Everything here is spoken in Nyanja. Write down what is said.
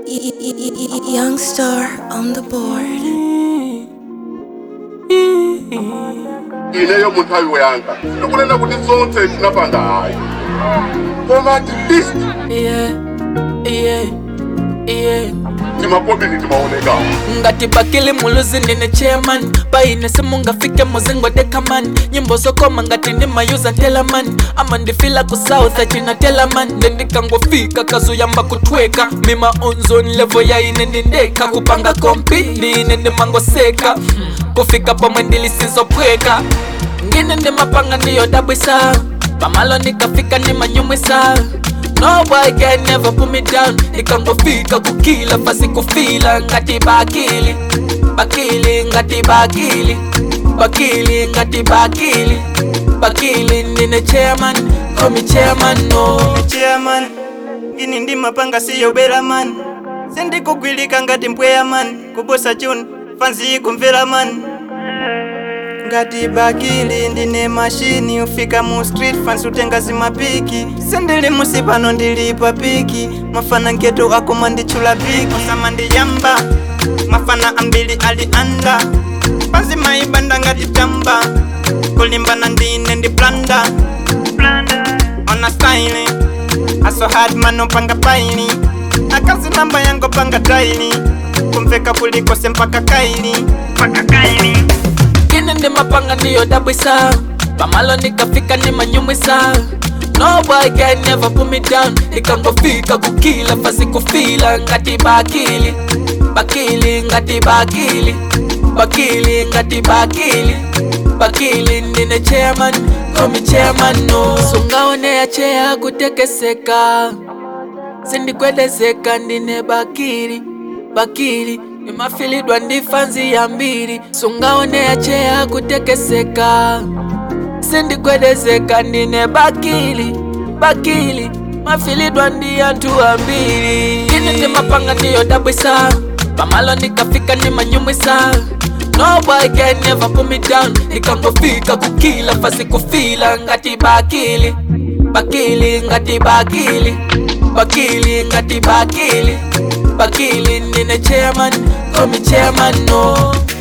Young star on the board. ineyo munthawi woyanga ndikunena kuti zonse tinapanga hayi koma at least yeah, yeah, yeah. timapobili timaoneka ngati bakili muluzi ndine chairman paine simungafike muzingo dekaman nyimbo zokoma ngati ndimayuza ntelaman ama ndifila ku south achina telaman ndendikangofika kazuyamba kutweka mima onzon levo yaine ndindeka kupanga kompi ndine ndimangoseka kufika pomwe ndilisizopweka ngine ndimapanga ndiyodabwisa pamalo nikafika nimanyumwisa No boy can never put me down Nikangofika kukila fasi kufila ngati bakili Bakili ngati bakili Bakili ngati bakili Bakili nine chairman Call me chairman no chairman ini ndi mapanga siyo bera man sindikugwilika ngati mpweya man kubusa chun fanzi kumvera man ngati bakili ndine mashini ufika mu street fans utenga zimapiki sindili musi pano ndili pa piki mafana ngeto akoma ndichula piki osama ndiyamba mafana ambili ali anda panzi maibanda ngati tamba kulimbana ndine ndi blanda ona style aso hard mano panga paili akazi namba yango panga taili kumveka kulikose mpaka kaili mpaka kaili Ngine ndimapanga ndiyodabwisa Pamalo nikafika nimanyumwisa No boy can never put me down Nikangofika kukila fasi kufila ngati bakili Bakili ngati bakili Bakili ngati bakili Bakili nine chairman Call me chairman no Sungaone ya chea kutekeseka sindikwedezeka ndine bakili bakili imafilidwa ndi fanzi ya mbiri sungaone yacheya kutekeseka sindikwedezeka ndine bakili bakili mafilidwa ndi anthu ambiri ine ndimapanga ndiyodabwisa pamalo nikafika nimanyumwisa No boy can never put me down Nikangofika kukila fasi kufila ngati bakili Bakili ngati bakili Bakili ngati bakili Bakili nine chairman Call me chairman no